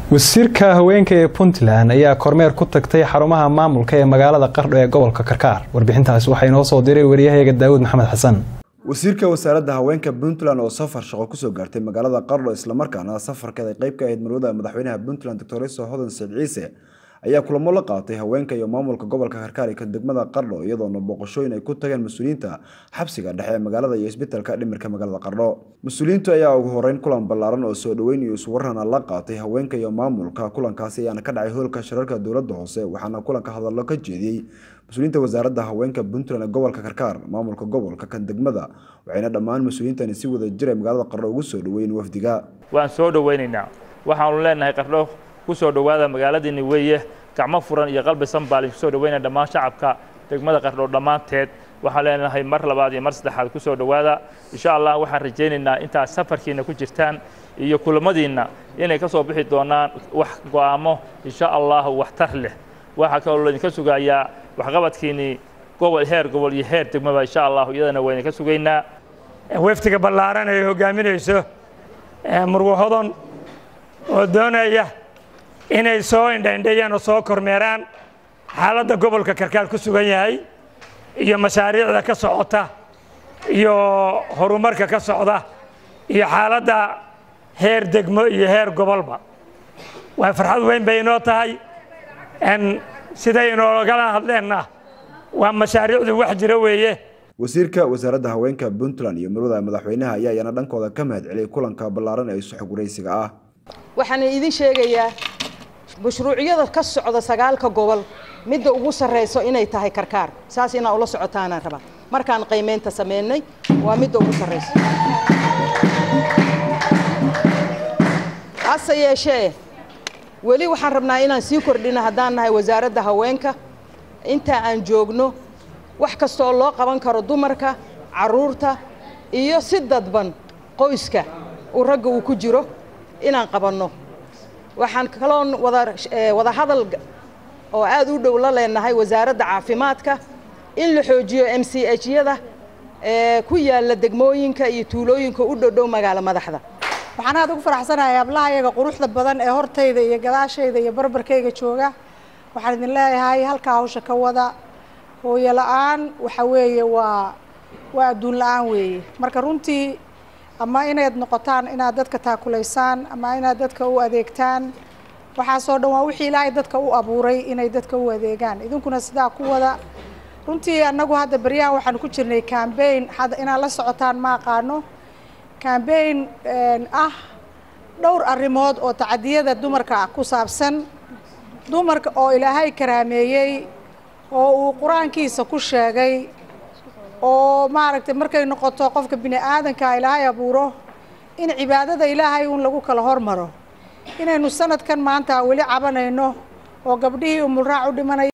wasiirka haweenka ee puntland ayaa kormeer ku tagtay xarumaha maamulka ee magaalada qardho ee gobolka karkaar warbixintaasi waxaa inoo soo diray wariyahayaga daawud maxamed xasan wasiirka wasaaradda haweenka puntland oo safar shaqo kusoo gaartay magaalada qardho islamarkaana safarkeeda qayb ka ahayd marwada madaxweynaha puntland doctor iso hodan said ciise ayaa kulamo la qaatay haweenka iyo maamulka gobolka karkaar ka degmada qardho iyadoona booqashooyin ay ku tageen mas-uuliyiinta xabsiga dhexe ee magaalada iyo isbitaalka dhimirka magaalada qardho mas-uuliyiintu ayaa ugu horeyn kulan ballaaran oo soo dhoweyn iyo iswarana la qaatay haweenka iyo maamulka kulankaasi ayaana ka dhacay hoolka shirarka dowladda hoose waxaana kulanka hadallo ka jeediyey mas-uuliyiinta wasaaradda haweenka puntland ee gobolka karkaar maamulka gobolka kan degmada waxayna dhammaan mas-uuliyiintani si wada jira magaalada qardho ugu soo dhoweyn wafdiga waan soo dhoweynaynaa waxaanu leenahay qardho kusoo dhowaada magaaladiini weeye gacmo furan iyo qalbi sanbaalin kusoo dhaweynaya dhammaan shacabka degmada qardho dhammaanteed waxaan leenahay mar labaad iyo mar saddexaad kusoo dhowaada insha allah waxaan rajaynaynaa intaad safarkiina ku jirtaan iyo kulamadiinna inay ka soo bixi doonaan wax go'aamo insha allahu waxtar leh waxaa kaloo laydinka sugayaa waxqabadkiinii gobol heer gobol iyo heer degmaba insha allahu iyadana waydinka sugaynaa waftiga ballaaran ay hogaaminayso murwo hodon oo doonaya inay soo indhaindhayaan oo soo kormeeraan xaaladda gobolka karkaar ku sugan yahay iyo mashaariicda ka socota iyo horumarka ka socda iyo xaaladda heer degmo iyo heer gobolba waa farxad weyn bay inoo tahay siday inoogala hadleenna waa mashaariicdu wax jira weeye wasiirka wasaaradda haweenka puntland iyo marwada madaxweynaha ayaa iyana dhankooda ka mahad celiyay kulanka ballaaran ee suxog waraysiga ah waxaan idin sheegayaa mashruucyada ka socda sagaalka gobol midda ugu sarreyso inay tahay karkaar saas inaa ula socotaanaan rabaa markaan qiimeynta sameynay waa midda ugu sarreyso hase yeeshee weli waxaan rabnaa inaan sii kordhino haddaan nahay wasaaradda haweenka intaa aan joogno wax kasta oo loo qaban karo dumarka carruurta iyo si dadban qoyska uu ragga uu ku jiro inaan qabanno waxaan kaloon wada wada hadal oo aad u dhow la leenahay wasaaradda caafimaadka in la xoojiyo m c h yada ee ku yaalla degmooyinka iyo tuulooyinka u dhodhow magaalo madaxda waxaan aad ugu faraxsanahay hablahayaga quruxda badan ee hortayda iyo gadaashayda iyo barbarkayga jooga waxaan idin leeyahay halkaa hawsha ka wada hooyo la-aan waxa weeye waa waa adduun la-aan weeye marka runtii ama inayd noqotaan inaad dadka taakulaysaan ama inaad dadka u adeegtaan waxaasoo dhan waa wixii ilaahay dadka u abuuray inay dadka u adeegaan idinkuna sidaa ku wada runtii annagu hadda beryahan waxaanu ku jirnay cambaign hadda inaad la socotaan ma aqaano cambaign ah dhowr arrimood oo tacadiyada dumarka ku saabsan dumarka oo ilaahay karaameeyey oo uu qur-aankiisa ku sheegay oo maaragtay markay noqoto qofka bini aadanka ilaahay abuuro in cibaadada ilaahay uun lagu kala hormaro inaynu sanadkan maanta weli cabanayno oo gabdhihii umulraac u dhimanaya